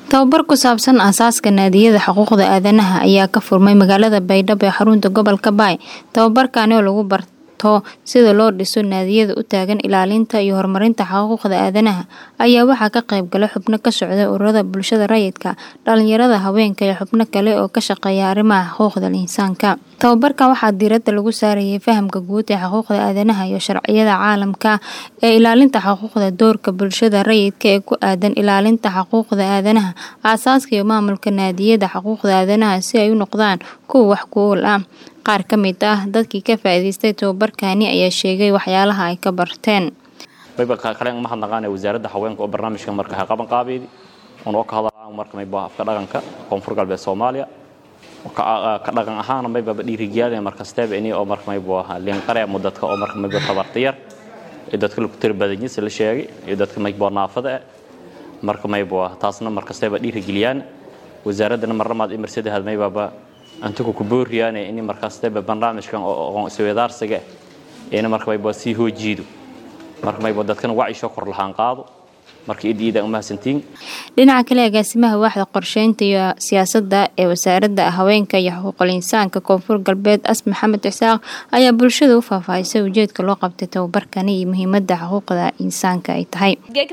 tababar ku saabsan aasaaska naadiyada xuquuqda aadanaha ayaa ka furmay magaalada baydhabo ee xarunta gobolka baay tababarkani oo lagu barto sida loo dhiso naadiyada u taagan ilaalinta iyo horumarinta xuquuqda aadanaha ayaa waxaa ka qayb galay xubno ka socda ururada bulshada rayidka dhalinyarada haweenka iyo xubno kale oo ka shaqeeya arrimaha xuquuqda insaanka tababarkan waxaa diiradda lagu saarayay fahamka guud ee xuquuqda aadanaha iyo sharciyada caalamka ee ilaalinta xuquuqda doorka bulshada rayidka ee ku aadan ilaalinta xuquuqda aadanaha aasaaska iyo maamulka naadiyada xuquuqda aadanaha si ay u noqdaan kuwa wax ku ool ah qaar ka mid ah dadkii ka faa'iidaystay tababarkani ayaa sheegay waxyaalaha ay ka barteen kale mahadnaqaanee wasaaradda haweenka oo barnaamijkan marka ha qaban qaabeedi unoo ka hadlaan marka mayba afka dhaqanka koonfur galbeed soomaaliya ka dhaqan ahaana maybaba dhiirigeliyaan markasteeba ini oo marka mayba liinqare mudadka oo marka mayba tabarta yar iyo dadka lagu tiri badanyis la sheegay iyo dadka mayba naafada ah marka mayba taasna markasteeba dhiirigeliyaan wasaaraddana marlamaad imarsadahad maybaba antiku ku booriyaane ini markasteeba barnaamijkan oo aqoon isweydaarsiga ina marka mayba sii hoojiido marka mayba dadkana wacisho kor lahaan qaado dhinaca kale agaasimaha waaxda qorsheynta iyo siyaasadda ee wasaaradda haweenka iyo xuquuqul insaanka koonfur galbeed as maxamed cisaaq ayaa bulshada u faahfaahisay ujeedka loo qabtay tababarkani iyo muhiimada xuquuqda insaanka ay tahay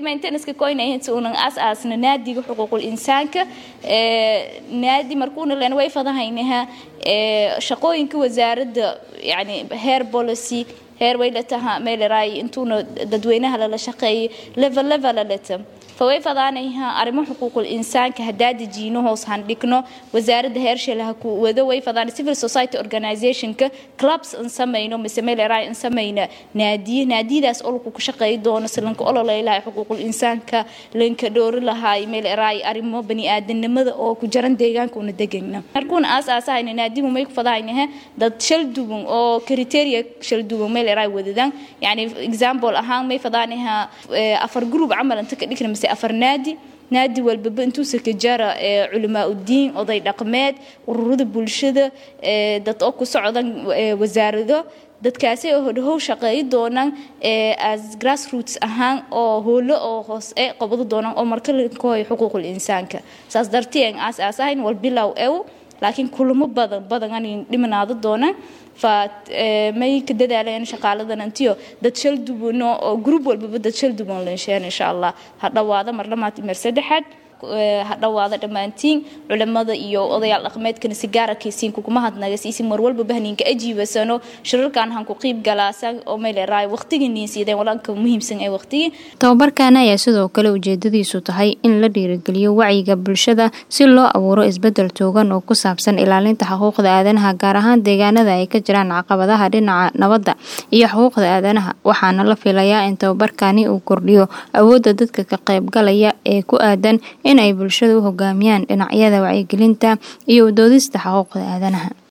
asaasna naadiga xuquuqul insaanka naadi markuuna len way fadahaynaha shaqooyinka wasaaradda yani heer policy heer waylataha meeleraay intuuna dadweynaha lala shaqeeyay level level lata faway fadaanayha arrimo xuquuqul insaanka haddaa dejiino hoos handhigno wasaaradda heershelaha ku wado way fadaan civil society organizationka clubs an samayno mise meeleraay an samayna naadiye naadiyadaas olku ku shaqeey doono silanka ololeylahay xuquuqul insaanka lanka dhoori lahaay meeleraay arrimo baniaadanimada oo ku jaran deegaanka una degayna markuuna aas aasahayna naadigu may ku fadahaynaha dad shal duwan oo criteria shal duwan meeleraay wadadaan yani example ahaan may fadaanaha afar group camal inta ka dhigna mise afar naadi naadi walbaba intuusa ka jara culamaa udiin oday dhaqmeed ururada bulshada dad oo ku socdan wasaarado dadkaasi oo hodhow shaqeeyi doonaan as grassroots ahaan oo hoolo oo hoos e qabado doonaan oo marka lakohoyo xuquuqul insaanka saas dartiin aas aasahayn wal bilow ew laakiin kulamo badan badan ani dhimanaado doonaan fa may ka dadaalayaan shaqaaladan antiyo dad shal duwano oo group walbaba dad shal duwan lensheen insha allah ha dhawaada mar lamaad mar saddexaad ha dhawaada dhammaantiin culimada iyo odayaal dhaqmeedkana si gaara kaysiin kuguma hadnaga siisi mar walba bahninka ajiibasano shirarkan han ku qiib galaasan oo meeleraay waqtigii niinsiideen walanka muhiimsan ee waqtigii tababarkan ayaa sidoo kale ujeedadiisu tahay in la dhiirigeliyo wacyiga bulshada si loo abuuro isbedel toogan oo ku saabsan ilaalinta xuquuqda aadanaha gaar ahaan deegaanada ay ka jiraan caqabadaha dhinaca nabadda iyo xuquuqda aadanaha waxaana la filayaa in tababarkani uu kordhiyo awoodda dadka ka qaybgalaya ee ku aadan in ay bulshada u hogaamiyaan dhinacyada wacyigelinta iyo udoodista xuquuqda aadanaha